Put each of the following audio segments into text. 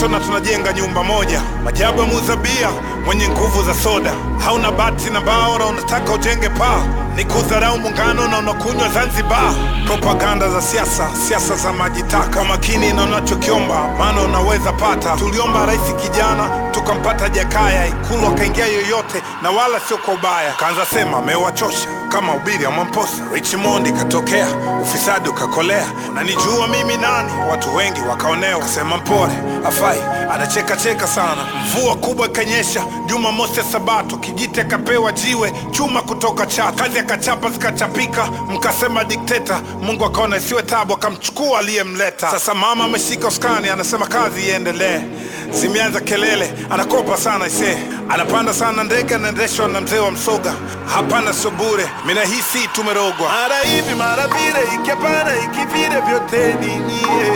moto na tunajenga nyumba moja. Majabu ya muzabia mwenye nguvu za soda, hauna bati na bao na unataka ujenge paa ni kudharau muungano na unakunywa Zanzibar. Propaganda za siasa, siasa za majitaka. Kwa makini na unachokiomba, maana unaweza pata. Tuliomba rais kijana, tukampata Jakaya, Ikulu akaingia yoyote, na wala sio kwa ubaya. Kaanza sema amewachosha kama ubiri ya Mwamposa. Richmond ikatokea, ufisadi ukakolea. Unanijua mimi nani? Watu wengi wakaonewa, kasema mpore afai, anacheka cheka sana. Mvua kubwa ikanyesha, Juma mosi ya Sabato, Kijite kapewa jiwe chuma kutoka Chato, kazi akachapa zikachapika, mkasema dikteta. Mungu akaona isiwe tabu, akamchukua aliyemleta. Sasa mama ameshika uskani, anasema kazi iendelee. Zimeanza kelele, anakopa sana ise, anapanda sana ndege, anaendeshwa na mzee wa Msoga. Hapana, sio bure, mina hisi tumerogwa. mara hivi mara vile, iki hapana iki vile, vyote ni nyie.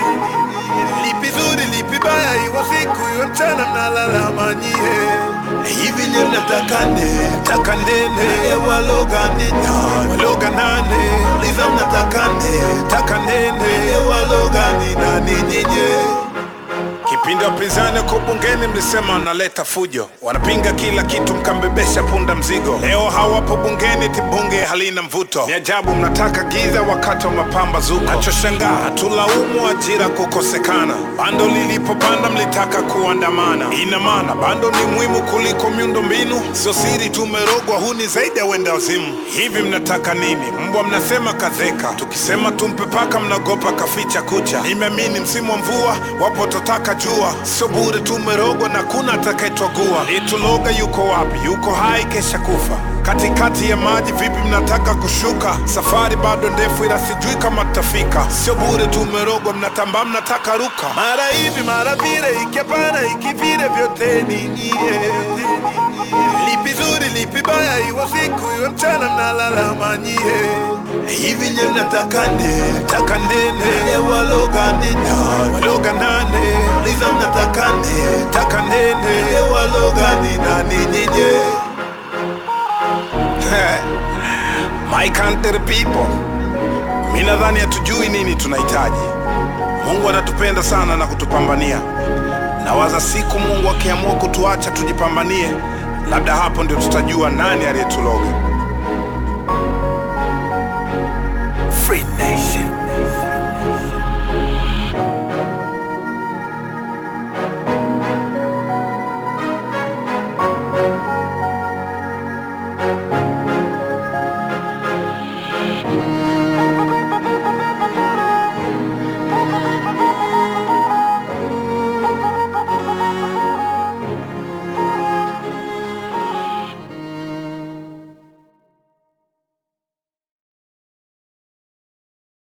Lipi zuri lipi baya, iwe siku iwe mchana, mnalalama nyie. Hivi nye mnataka nne taka nene waloga nene waloga nane liza mnataka nne taka nene waloga ni nani nyinyi Kipindi wapinzani wako bungeni mlisema wanaleta fujo, wanapinga kila kitu, mkambebesha punda mzigo. Leo hawapo bungeni, ti bunge halina mvuto. Ni ajabu mnataka giza wakati wa mapambazuko. Nachoshangaa hatulaumu ajira kukosekana, bando lilipopanda mlitaka kuandamana. Ina maana bando ni muhimu kuliko miundo mbinu? Sio siri tumerogwa, huu ni zaidi ya wenda wazimu. Hivi mnataka nini? Mbwa mnasema kazeka, tukisema tumpe paka mnagopa kaficha kucha. Nimeamini msimu wa mvua wapo totaka jua, sio bure tumerogwa na kuna atakayetwagua. Ituloga yuko wapi? Yuko hai, kesha kufa katikati ya maji. Vipi mnataka kushuka? Safari bado ndefu, ila sijui kama tutafika. Sio bure tumerogwa, mnatambaa, mnataka ruka. mara hivi mara vile, iki hapana iki vile, vyote ni nyie. Lipi zuri lipi baya, iwe siku iwe mchana, mnalalama nyie. Hivi nye mnataka nne taka nene waloga nene waloga nane liza mnataka nne taka nene waloga ni nani nyinyi My country people, mi nadhani hatujui nini tunahitaji. Mungu anatupenda sana na kutupambania. Nawaza siku Mungu akiamua kutuacha tujipambanie, labda hapo ndio tutajua nani aliyetuloga.